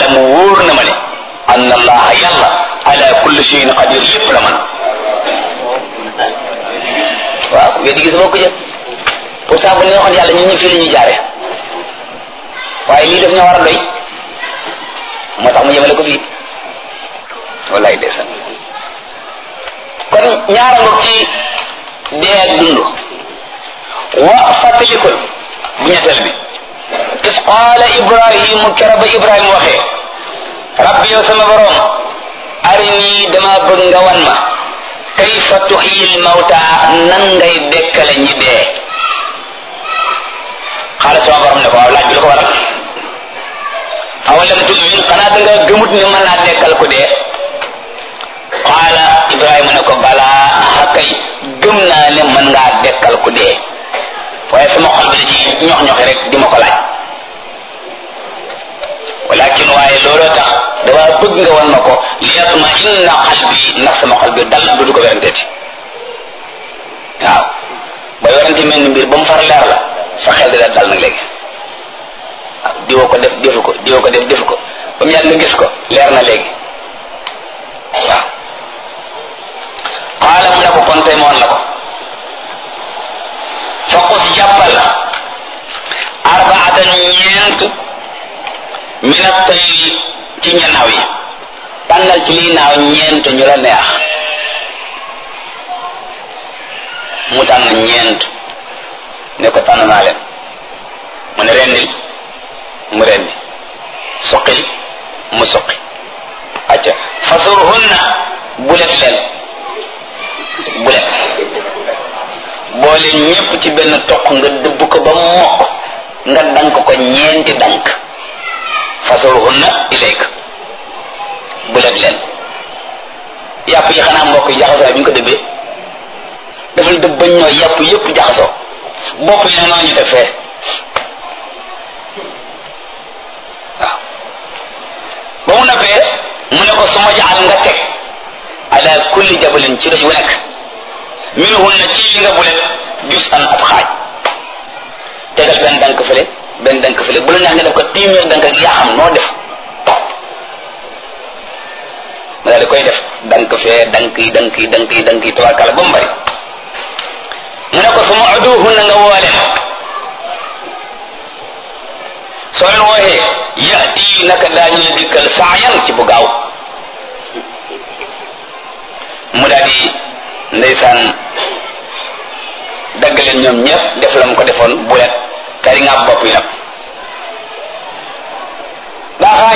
aalamu wóor na ma ne anna allaha yàlla ala kulli shay'in qadir lépp la man waaw weddi gis boo ko jël pourtant bu ñu waxoon yàlla ñun ñu fii la ñuy jaare waaye lii daf ñoo war a doy moo tax mu yemale ko fii wallaay ndeysaan kon ñaara ngoog ci dee ak dund wa fàttalikul bu ñetteel bi is qaala ibrahimu kera ba ibrahima waxee rabbi yow sama borom arini dama bëgg nga wan ma kayfa tuxyil mawta nan ngay dekkale ñi dee xaala sama borom ne ko waaw laaj bi lu ko waral awalam tumin xanaa da nga gëmut ne mën naa dekkal ku dee qaala ibrahima ne ko balaa xakay gëm naa ne mën ngaa dekkal ku dee waaye sama xol bi da ci ñox ñoxi rek di ma ko laaj walakin waaye looloo tax dama bëgg nga wan ma ko li yatma inna qalbi ndax sama xol bi dal du du ko weranteeti waaw booy werante mel ni mbir ba mu far leer la sa xel di dal nag léegi waaw diwoo ko def defu ko diwoo ko def defu ko ba mu yàgg nga gis ko leer na léegi waaw qaala mu ne ko kon tey moon la ko faqus jàppal arbaatan ñeent min at-tayr ci ñanaaw yi tànnal ci lii naaw ñeent ñu la neex mu tànn ñeent ne ko tànn naa leen mu ne rendil mu rendi suqil mu suqi acca fasurhunna bulet leen bulet boole ñépp ci benn toq nga dëbb ko ba mokk nga dank ko ñeenti dank fasurhunna ilayka bulet leen yàpp yi xanaa mbokk yi jaxasoo bi ñu ko dëbbee dafay dëbb bañ ñoo yàpp yépp jaxasoo bopp yi ne noonu ñu def fee waaw ba mu noppee mu ne ko suma jaxal nga teg ala kulli jabalin ci doj wu nekk minhun na ci li nga bulet jus an ab xaaj tegal benn dank fële benn dank fële bu la neex nga def ko téeméer dank ak yaa xam noo def ma daal di koy def dank fee dank yi dank yi dank yi dank yi tabarkala ba mu bari mu ne ko suma uduhun na nga woole soo leen wooxee yati naka daañu la dikkal saayan ci bu gaaw mu daal di ndeysaan dagg leen ñoom ñëpp def la mu ko defoon bulet kari nga bopp yi nag baaxaañ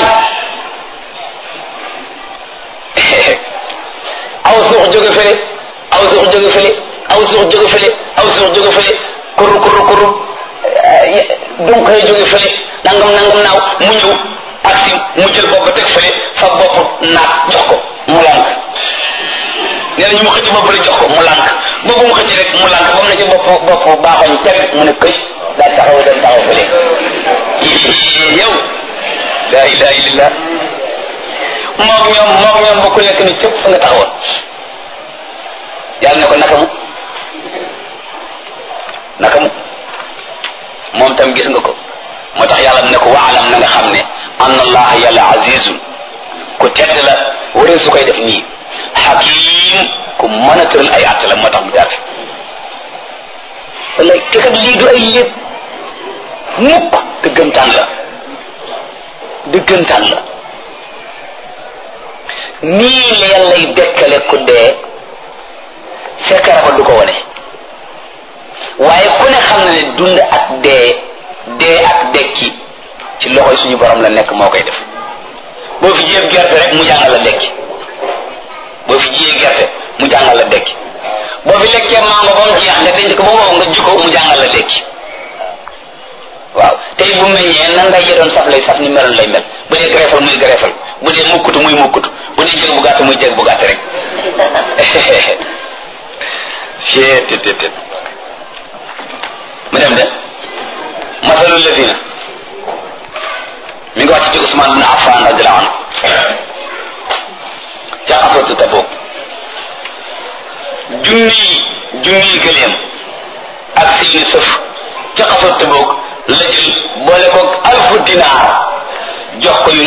aw suux jóge fële aw suux jóge fële aw suux jóge fële aw suux jóge fële kurru kurru kurru donc xëy jóge fële nangam nangam naaw mu ñëw aksi mu jël bopp teg fële fa bopp naat jox ko mu lànk nee na ñu mu xëcc bopp rek jox ko mu lànk boobu mu xëcc rek mu lànk ba mu ne ci bopp bopp baaxoñ teg mu ne këy daal taxaw dem taxaw fële yow la ilaha illallah moom ñoom moom ñoom ba ku nekk ni cëpp fa nga taxawoon yàlla ne ko naka mu naka mu moom tam gis nga ko moo tax yàlla mu ne ko waalam na nga xam ne anna allah yàlla azizun ku tedd la waree su koy def nii xakim ku mën a tëral ay àtt la moo tax mu jaar fi wala te kat lii du ay lépp mukk dëggantaan la dëggantaan la nii la yàllay dekkale ku dee fekkara ko du ko wone waaye ku ne xam na ne dund ak dee dee ak dekki ci loxoy suñu borom la nekk moo koy def boo fi jiyee gerte rek mu jàngal la dekki boo fi jiyee gerte mu jàngal la dekki boo fi lekkee mango ba mu jeex nga denc ko ba wow nga jikko mu jàngal la dekki waaw tey bu meññee nan ngay doon saf lay saf ni meloon lay mel bu dee greffal muy greffal bu dee mukkutu muy mukkutu bu dee jég bu gàtt muy jég bu gàtt rek cee tet tet mu dem de masalul lazina mi ngi wàcc ci Usmaan bin Affan radiyallahu anhu ca asootu Tabuk junni junni gëleem ak seeni sëf ca asootu Tabuk la jël boole ko alfu dinaar jox ko yu